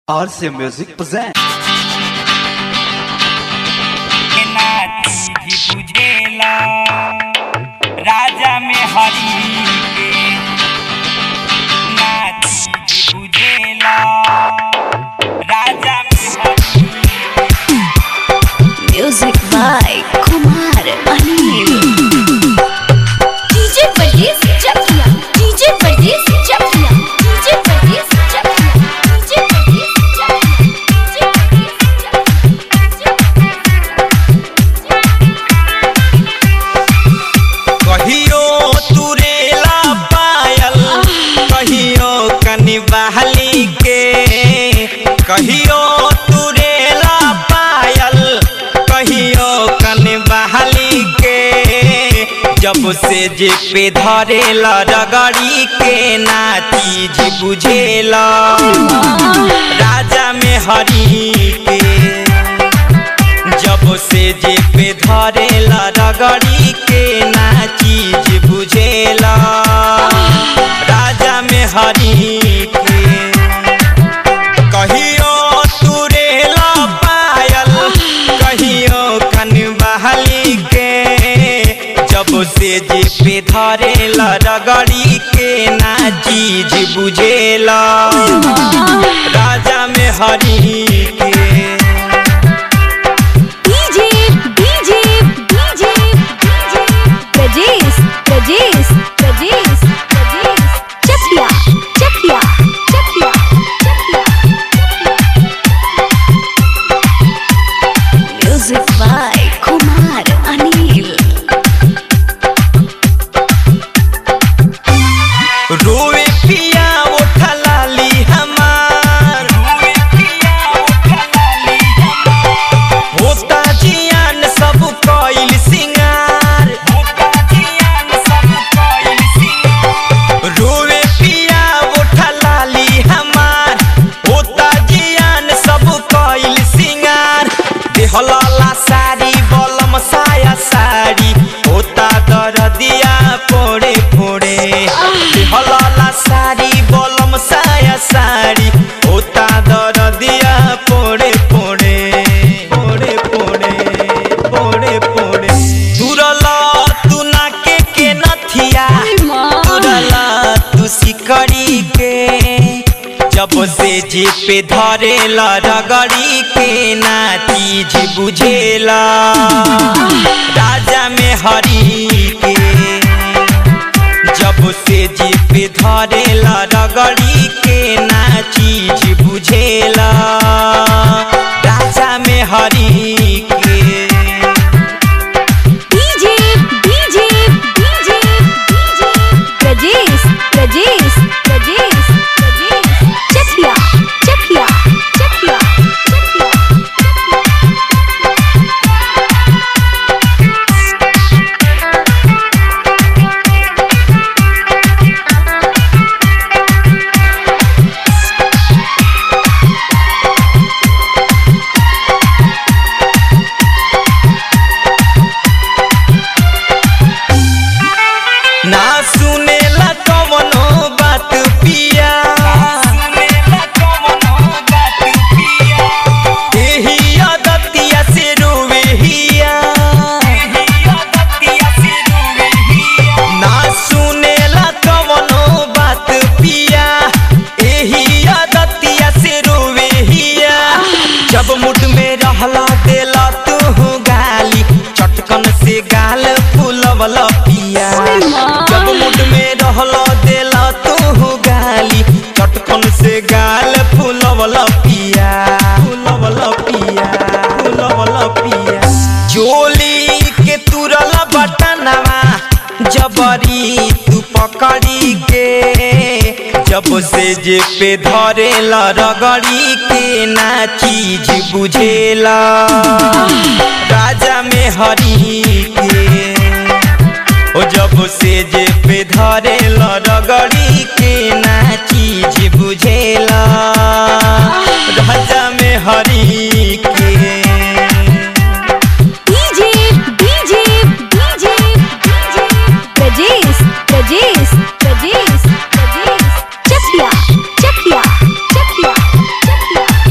RC Music presents. के नाती भी बुझेला राजा में हरी के नाती भी बुझेला राजा में हरी Music by Kumar Anil. DJ Pardees Chakia. DJ Pardees Chakia. DJ Pardees Chakia. DJ Pardees Chakia. DJ Pardees कहियो तुरेला पायल कहियो कनि बहली के कहियो तुरेला पायल कहियो कनि बहली के जब से जे पे धरेला रगड़ी के ना चीज बुझेला राजा में हरी के जब से जे पे धरेला रगड़ी के ना चीज बुझेला राजा में हरी के कहियो तुरेला पायल कहियो कन बहली के जब से जे पे धरेला रगड़ी के ना चीज बुझेला राजा में हरी के DJ DJ DJ DJ Prajesh Prajesh Prajesh Prajesh Chakia Chakia Chakia Chakia Music by Kumar Anil रोए पिया उठा लाली हमार रोए पिया उठा लाली हमार होता जियान सब कइल सिंगार होता जियान सब कइल सिंगार रोए पिया उठा लाली हमार होता जियान सब कइल सिंगार देहला साड़ी बलम साया साड़ी होता दरदिया पोड़े पोड़े देहला साड़ी बलम साया साड़ी होता दरदिया पोड़े पोड़े पोड़े पोड़े पोड़े पोड़े तुरला तू नाके के नथिया तुरला तू सिकड़ी के जब से जे पे धरेला रगड़ी के ना चीज बुझेला राजा में हरी के जब से जे पे धरेला रगड़ी के ना चीज बुझेला राजा में हरी के DJ DJ DJ DJ Prajesh Prajesh Prajesh Prajesh Chakia Chakia Chakia Chakia ना सुनेला कवनो बात पिया एही आदतिया से रोवे हिया ना सुनेला कवनो बात पिया एही आदतिया से रोवे हिया जब मुठ में रहला देला तू गाली चटकन से गाल फूलवला पिया जब मुठ में रहला देला तू गाली चटकन से गाल फूलवला पिया फूलवला पिया फूलवला पिया जोली के तुरला बटनवा जबरी तू पकड़ी के जब से जे पे धरेला रगड़ी के ना चीज बुझेला राजा में हरी के ओ जब से जे पे धरेला रगड़ी के ना चीज बुझेला राजा में हरी के DJ DJ DJ DJ Prajesh Prajesh Prajesh Prajesh Chakia Chakia Chakia Chakia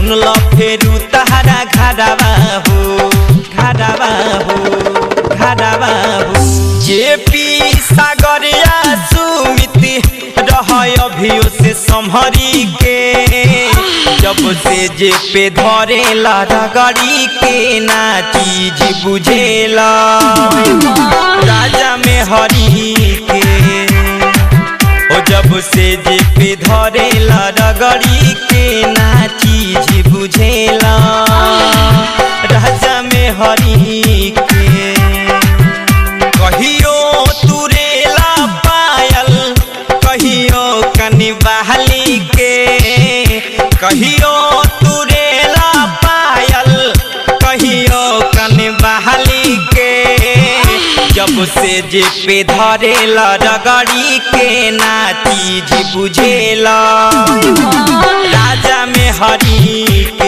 सुन ल फेरू तहरा घरवा हो घरवा हो घरवा हो जे पी सागरिया सुमिति रह अभियो से संभरी के जब से जे पे धरेला रगड़ी के ना चीज बुझेला राजा में हरी के ओ जब से जे पे धरेला रगड़ी के ना चीज बुझेला राजा में हरी के कहियो तुरेला पायल कहियो कनि बहली के कहियो तुरेला पायल कहियो कनि बहली के जब से जे पे धरेला रगड़ी के ना चीज बुझेला राजा में हरी के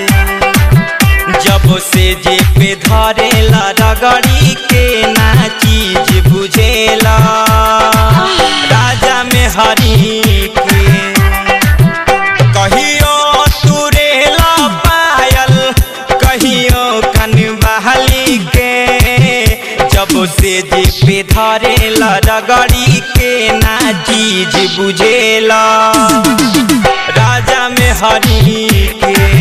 जब से जे पे धरेला रगड़ी के ना चीज बुझेला राजा में हरी के कहियो तुरेला पायल कहियो कन बहली के जब से जे पे धरेला रगड़ी के ना चीज बुझेला राजा में हरी के